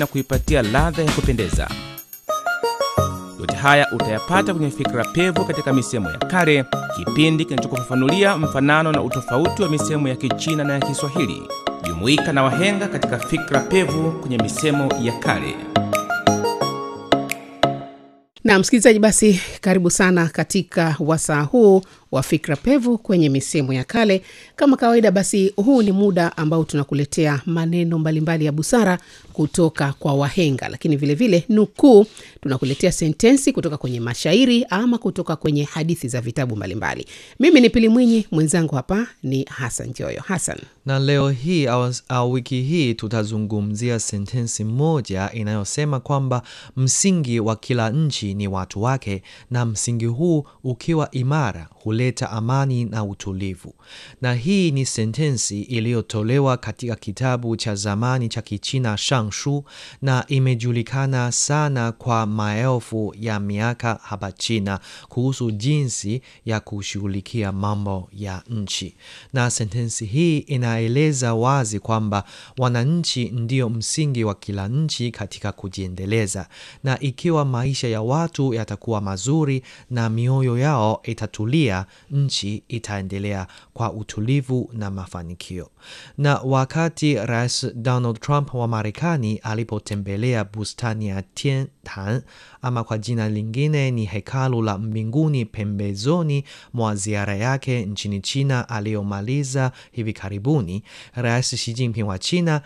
na kuipatia ladha ya kupendeza. Yote haya utayapata kwenye Fikra Pevu katika misemo ya kale, kipindi kinachokufafanulia mfanano na utofauti wa misemo ya Kichina na ya Kiswahili. Jumuika na wahenga katika Fikra Pevu kwenye misemo ya kale. na msikilizaji basi karibu sana katika wasaa huu wa fikra pevu kwenye misemo ya kale kama kawaida basi huu ni muda ambao tunakuletea maneno mbalimbali ya busara kutoka kwa wahenga lakini vilevile vile, nukuu tunakuletea sentensi kutoka kwenye mashairi ama kutoka kwenye hadithi za vitabu mbalimbali mimi ni pili mwinyi mwenzangu hapa ni hasan joyo hasan na leo hii au, au wiki hii tutazungumzia sentensi moja inayosema kwamba msingi wa kila nchi ni watu wake na msingi huu ukiwa imara huleta amani na utulivu na hii ni sentensi iliyotolewa katika kitabu cha zamani cha kichina shangshu na imejulikana sana kwa maelfu ya miaka hapa china kuhusu jinsi ya kushughulikia mambo ya nchi na sentensi hii inaeleza wazi kwamba wananchi ndio msingi wa kila nchi katika kujiendeleza na ikiwa maisha ya watu yatakuwa mazuri na mioyo yao itatulia nchi itaendelea kwa utulivu na mafanikio na wakati rais donald trump wa marekani alipotembelea bustani ya tiantan ama kwa jina lingine ni hekalu la mbinguni pembezoni mwa ziara yake nchini china aliyomaliza hivi karibuni rais Xi Jinping wa china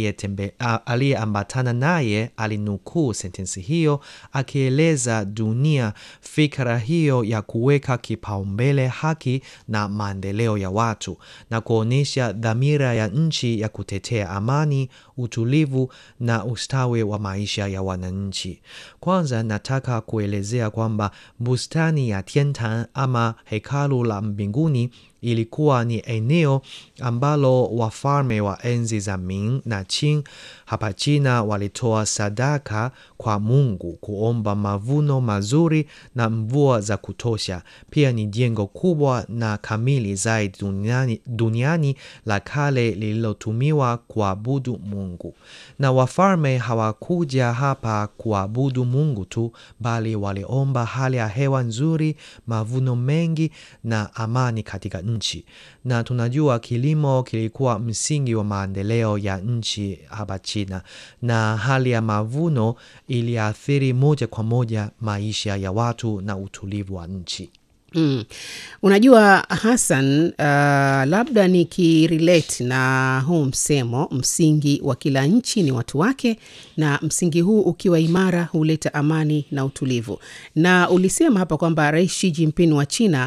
aliyeambatana naye alinukuu sentensi hiyo akieleza dunia fikra hiyo ya kuweka kipaumbele haki na maendeleo ya watu na kuonyesha dhamira ya nchi ya kutetea amani utulivu na ustawi wa maisha ya wananchi kwanza nataka kuelezea kwamba bustani ya tiantan ama hekalu la mbinguni ilikuwa ni eneo ambalo wafalme wa enzi za Ming na Qing hapa China walitoa sadaka kwa Mungu kuomba mavuno mazuri na mvua za kutosha. Pia ni jengo kubwa na kamili zaidi duniani, duniani la kale lililotumiwa kuabudu Mungu. Na wafalme hawakuja hapa kuabudu Mungu tu, bali waliomba hali ya hewa nzuri, mavuno mengi na amani katika nchi. Na tunajua kilimo kilikuwa msingi wa maendeleo ya nchi hapa China, na hali ya mavuno iliathiri moja kwa moja maisha ya watu na utulivu wa nchi. Mm. Unajua Hassan, uh, labda nikirelate na huu msemo, msingi wa kila nchi ni watu wake, na msingi huu ukiwa imara huleta amani na utulivu. Na ulisema hapa kwamba Rais Xi Jinping wa China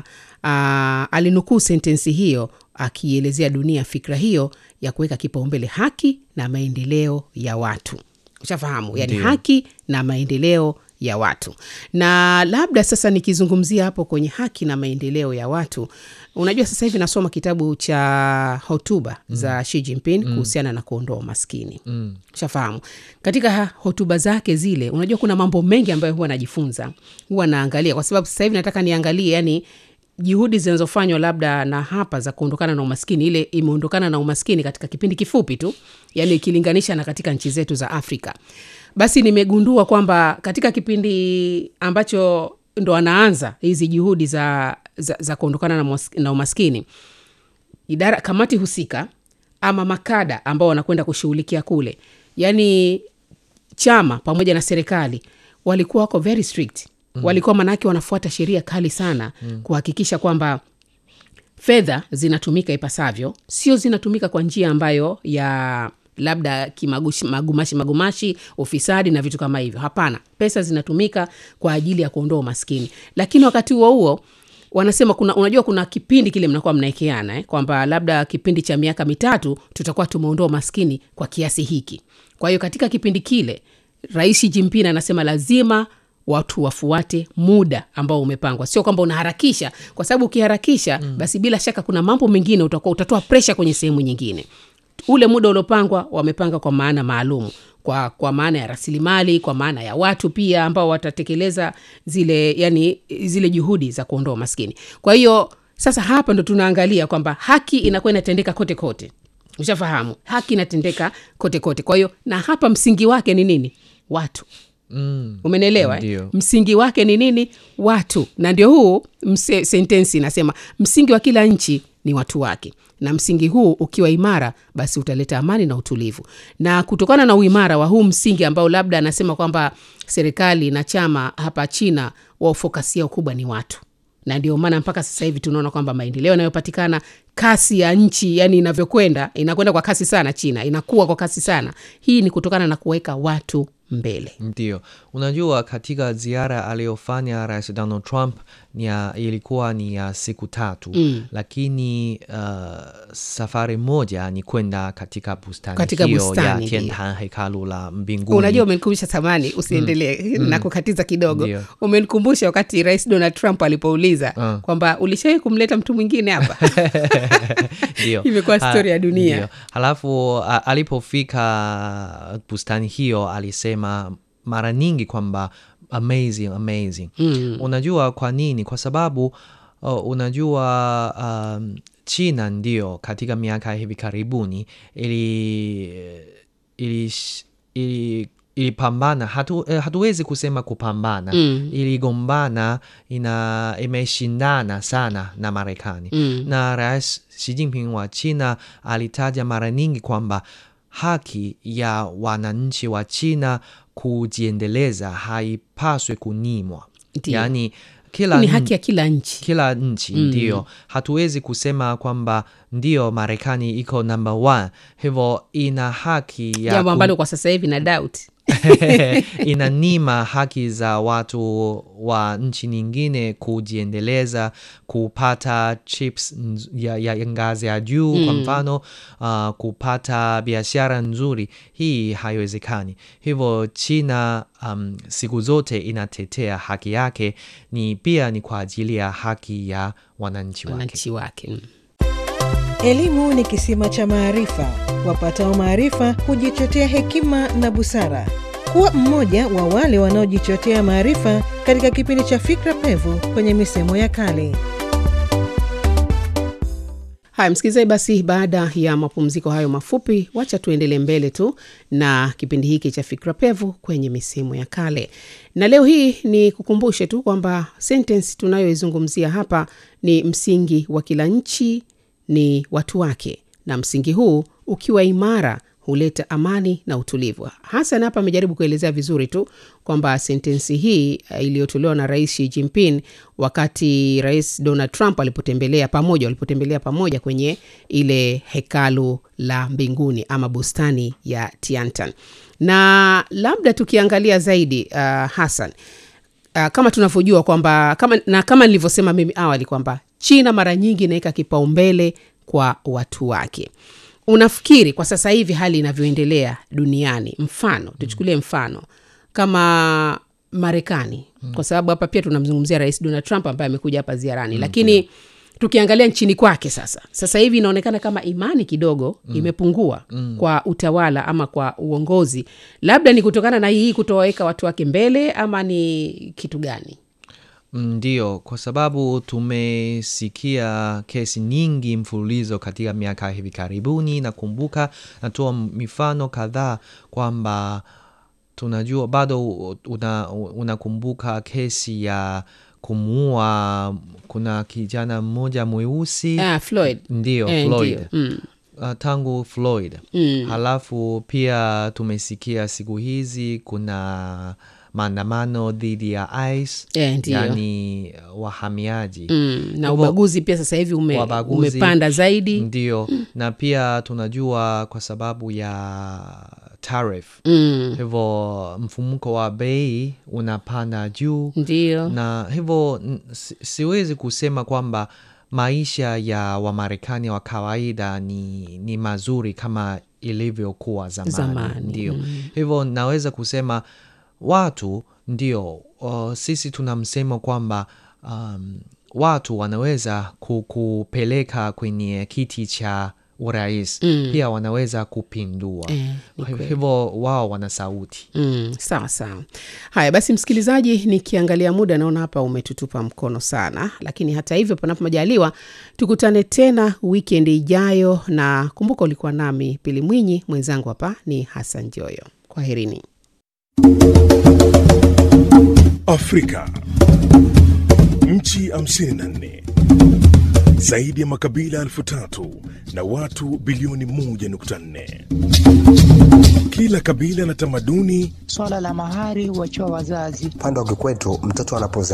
uh, alinukuu sentensi hiyo akielezea dunia fikra hiyo ya kuweka kipaumbele haki na maendeleo ya watu. Ushafahamu, yani Ndiyo. haki na maendeleo ya watu na labda sasa nikizungumzia hapo kwenye haki na maendeleo ya watu unajua sasa hivi nasoma kitabu cha hotuba mm. za Xi Jinping mm. kuhusiana na kuondoa umaskini Mm. shafahamu katika ha- hotuba zake zile unajua kuna mambo mengi ambayo huwa najifunza huwa naangalia kwa sababu sasa hivi nataka niangalie yani juhudi zinazofanywa labda na hapa za kuondokana na umaskini ile imeondokana na umaskini katika kipindi kifupi tu yani ikilinganisha na katika nchi zetu za afrika basi nimegundua kwamba katika kipindi ambacho ndo anaanza hizi juhudi za, za, za kuondokana na, mwas- na umaskini idara kamati husika ama makada ambao wanakwenda kushughulikia kule yaani chama pamoja na serikali walikuwa wako very strict mm. walikuwa manake wanafuata sheria kali sana mm. kuhakikisha kwamba fedha zinatumika ipasavyo sio zinatumika kwa njia ambayo ya labda kimagushi magumashi magumashi ufisadi na vitu kama hivyo hapana pesa zinatumika kwa ajili ya kuondoa umaskini lakini wakati huo huo wanasema kuna unajua kuna kipindi kile mnakuwa mnaekeana eh, kwamba labda kipindi cha miaka mitatu tutakuwa tumeondoa umaskini kwa kiasi hiki kwa hiyo katika kipindi kile rais Xi Jinping anasema lazima watu wafuate muda ambao umepangwa sio kwamba unaharakisha kwa sababu ukiharakisha mm. basi bila shaka kuna mambo mengine utakuwa utatoa presha kwenye sehemu nyingine ule muda uliopangwa wamepanga kwa maana maalum kwa, kwa maana ya rasilimali kwa maana ya watu pia ambao watatekeleza zile yani zile juhudi za kuondoa umaskini kwa hiyo sasa hapa ndo tunaangalia kwamba haki inakuwa inatendeka kote kote ushafahamu haki inatendeka kote kote kwa hiyo na hapa msingi wake ni nini watu mm. umenelewa eh? Ndio. msingi wake ni nini watu na ndio huu mse, sentensi inasema msingi wa kila nchi ni watu wake na msingi huu ukiwa imara basi utaleta amani na utulivu na kutokana na uimara wa huu msingi ambao labda anasema kwamba serikali na chama hapa china wafokasia ukubwa ni watu na ndio maana mpaka sasa hivi tunaona kwamba maendeleo yanayopatikana kasi ya nchi yani inavyokwenda inakwenda kwa kasi sana china inakuwa kwa kasi sana hii ni kutokana na kuweka watu mbele Ndio, unajua katika ziara aliyofanya Rais Donald Trump ni ya, ilikuwa ni ya siku tatu Mm. lakini uh, safari moja ni kwenda katika bustani Katika hiyo bustani, ya ndio. Tiantan hekalu la mbinguni. unajua umenikumbusha samani usiendelee na kukatiza kidogo Ndio. umenikumbusha wakati rais donald trump alipouliza Ah. kwamba ulishawai kumleta mtu mwingine hapa Ndio. Imekuwa Ha- story ya dunia. ndio. Halafu a- alipofika bustani hiyo alisema mara nyingi kwamba amazing amazing. Mm. Unajua kwa nini? Kwa sababu uh, unajua um, China ndio katika miaka hivi karibuni ili ili ili ilipambana hatu, eh, hatuwezi kusema kupambana Mm. iligombana ina imeshindana sana na Marekani Mm. na Rais Xi Jinping wa China alitaja mara nyingi kwamba haki ya wananchi wa China kujiendeleza haipaswi kunyimwa, Ndio. yaani kila ni n- haki ya kila nchi kila nchi ndio. Hatuwezi kusema kwamba ndio Marekani iko number one, hivyo ina haki ya jambo ku- ambalo kwa sasa hivi na doubt inanima haki za watu wa nchi nyingine kujiendeleza, kupata chips nz- ya, ya ngazi ya juu kwa mfano uh, kupata biashara nzuri. Hii haiwezekani. Hivyo China um, siku zote inatetea haki yake, ni pia ni kwa ajili ya haki ya wananchi wake. wananchi wake Mm. Elimu ni kisima cha maarifa. Wapatao maarifa hujichotea hekima na busara. Kuwa mmoja wa wale wanaojichotea maarifa katika kipindi cha Fikra Pevu kwenye misemo ya kale. haya msikilizaji basi baada ya mapumziko hayo mafupi wacha tuendelee mbele tu na kipindi hiki cha fikra pevu kwenye misemo ya kale na leo hii ni kukumbushe tu kwamba sentence tunayoizungumzia hapa ni msingi wa kila nchi ni watu wake na msingi huu ukiwa imara huleta amani na utulivu hasan hapa amejaribu kuelezea vizuri tu kwamba sentensi hii uh, iliyotolewa na rais Xi Jinping wakati rais Donald Trump alipotembelea pamoja walipotembelea pamoja kwenye ile hekalu la mbinguni ama bustani ya Tiantan na labda tukiangalia zaidi uh, Hassan uh, kama tunavyojua kwamba kama, na kama nilivyosema mimi awali kwamba China mara nyingi inaweka kipaumbele kwa watu wake. Unafikiri kwa sasa hivi hali inavyoendelea duniani, mfano tuchukulie mfano kama Marekani, kwa sababu hapa pia tunamzungumzia Rais Donald Trump ambaye amekuja hapa ziarani, lakini tukiangalia nchini kwake sasa sasa hivi inaonekana kama imani kidogo imepungua kwa utawala ama kwa uongozi, labda ni kutokana na hii kutoweka watu wake mbele ama ni kitu gani? Ndio, kwa sababu tumesikia kesi nyingi mfululizo katika miaka hivi karibuni. Nakumbuka natoa mifano kadhaa kwamba tunajua bado una, unakumbuka kesi ya kumuua, kuna kijana mmoja mweusi Ah, Floyd. ndio Eh, Floyd ndio. Mm. uh, tangu Floyd Mm. halafu pia tumesikia siku hizi kuna maandamano dhidi ya ICE Eh, ndio. yani uh, wahamiaji Mm, na Hivyo- ubaguzi pia sasa hivi ume, Wabaguzi. umepanda zaidi ndio na pia tunajua kwa sababu ya tariff mm, hivyo mfumuko wa bei unapanda juu ndio na hivyo n- si, siwezi kusema kwamba maisha ya wamarekani wa kawaida ni, ni mazuri kama ilivyokuwa zamani, Zamani, ndio hivyo naweza kusema watu ndio uh, sisi tuna msemo kwamba um, watu wanaweza ku- kupeleka kwenye kiti cha urais Mm. pia wanaweza kupindua Eh, ni Kwa kweli. hivyo wao wana sauti Mm, sawa sawa. Haya basi, msikilizaji, nikiangalia muda naona hapa umetutupa mkono sana, lakini hata hivyo, panapo majaliwa, tukutane tena wikendi ijayo, na kumbuka ulikuwa nami Pili Mwinyi, mwenzangu hapa ni Hassan Joyo. Kwaherini. Afrika. Nchi 54 zaidi ya makabila elfu tatu na watu bilioni 1.4. Kila kabila na tamaduni Swala la mahari huachiwa wazazi. Upande wa kikwetu mtoto anapozaliwa